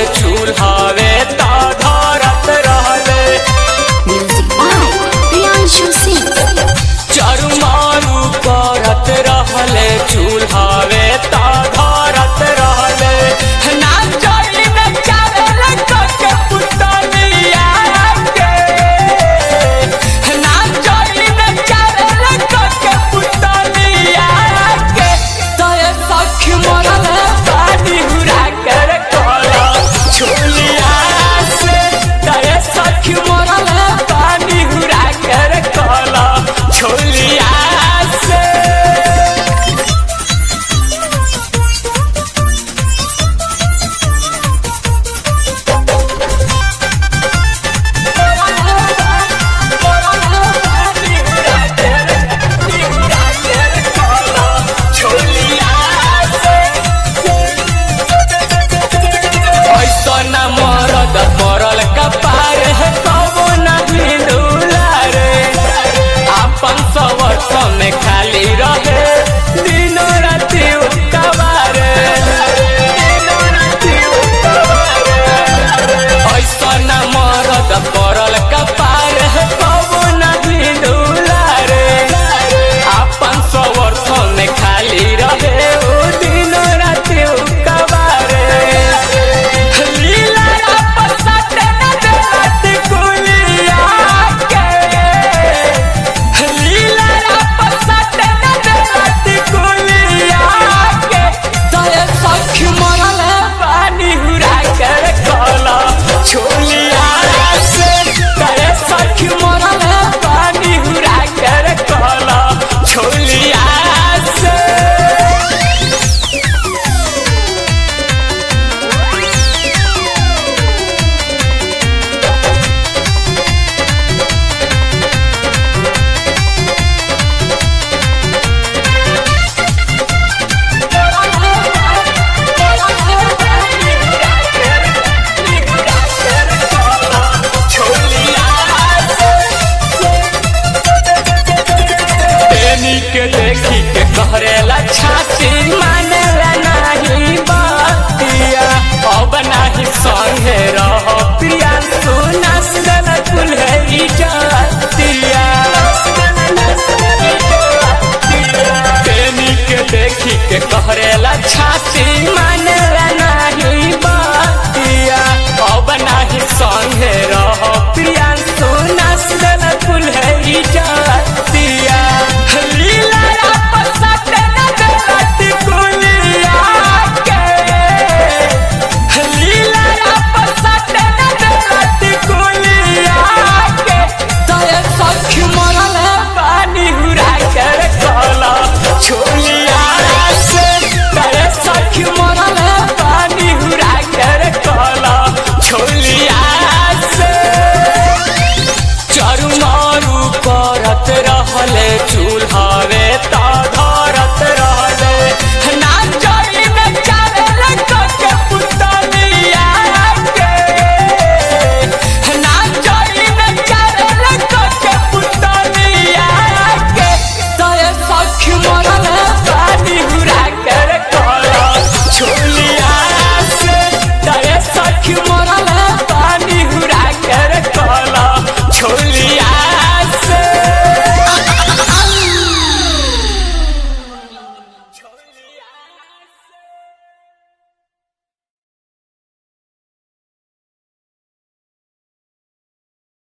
चूल्हावे ता धरत रहले Music by Priyanshu Singh. चरुमारू करत रहले चूल्हावे ता धरत रहले ना चली न चावल के पुतलिया के ना चली न चावल के पुतलिया के तय सखी मरल पानी हुरा कर कला छोलिया से तय सखी मरल पानी हुरा कर कला छोलिया से ऐसन मरद मरल कपार है कबो नहीं दुलारे अपन सवर्ष में खाली रहे दिनो राति कबारे ऐसन मरद मरल कपार है कबो नहीं दुलारे अपन सवर्ष में खाली रहे ओ दिनो राति कबारे लीला पसंद न देवत कुलिया के लीला पसंद न देवत कुलिया के तय सखी मरल पानी हुरा कर कला छोलिया से तय सखी मरल पानी हुरा कर कला छोलिया से प्रेमी के देखी के कहरेला छाती मानेला नहीं बातिया अब नहीं संगे रह प्रिया सुना सुन कुल है इजातिया प्रेमी के देखी के कहरेला छाती